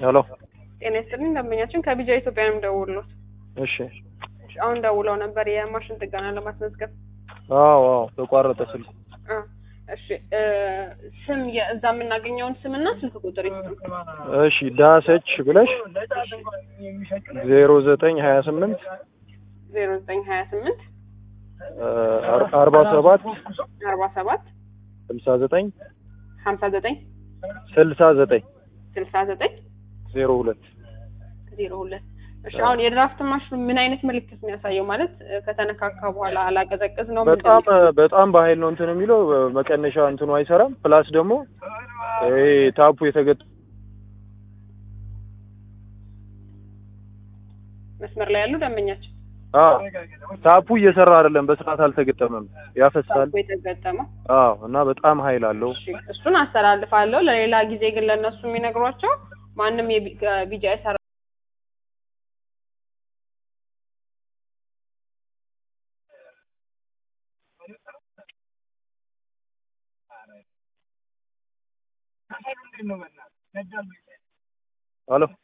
ሄሎ ጤና ይስጥልኝ ደንበኛችን ከቢጃ ኢትዮጵያ ነው የምደውልሎት። እሺ እሺ፣ አሁን ደውለው ነበር የማሽን ጥገና ለማስመዝገብ። አዎ አዎ ተቋረጠ ስልኩ አ እሺ እ ስም የእዛ የምናገኘውን ስምና ስልክ ቁጥር ይስጡ። እሺ ዳሰች ብለሽ ዜሮ ዘጠኝ ሀያ ስምንት ዜሮ ዘጠኝ ሀያ ስምንት አርባ ሰባት አርባ ሰባት ስልሳ ዘጠኝ ሀምሳ ዘጠኝ ስልሳ ዘጠኝ ስልሳ ዘጠኝ ዜሮ ሁለት ዜሮ ሁለት እሺ አሁን የድራፍት ማሽኑ ምን አይነት ምልክት ነው ያሳየው? ማለት እ ከተነካካ በኋላ አላቀዘቅዝ ነው ምንድን ነው? በጣም በጣም በኃይል ነው እንትን የሚለው መቀነሻ እንትኑ አይሰራም። ፕላስ ደግሞ ይሄ ታፑ የተገጠ መስመር ላይ ያሉ ደንበኛችን አዎ ታፑ እየሰራ አይደለም፣ በስርዓት አልተገጠመም፣ ያፈሳል። ታፑ የተገጠመው አዎ እና በጣም ኃይል አለው። እሺ እሱን አስተላልፋለሁ። ለሌላ ጊዜ ግን ለእነሱ የሚነግሯቸው ማንም የቢጃ ሰራ ሄሎ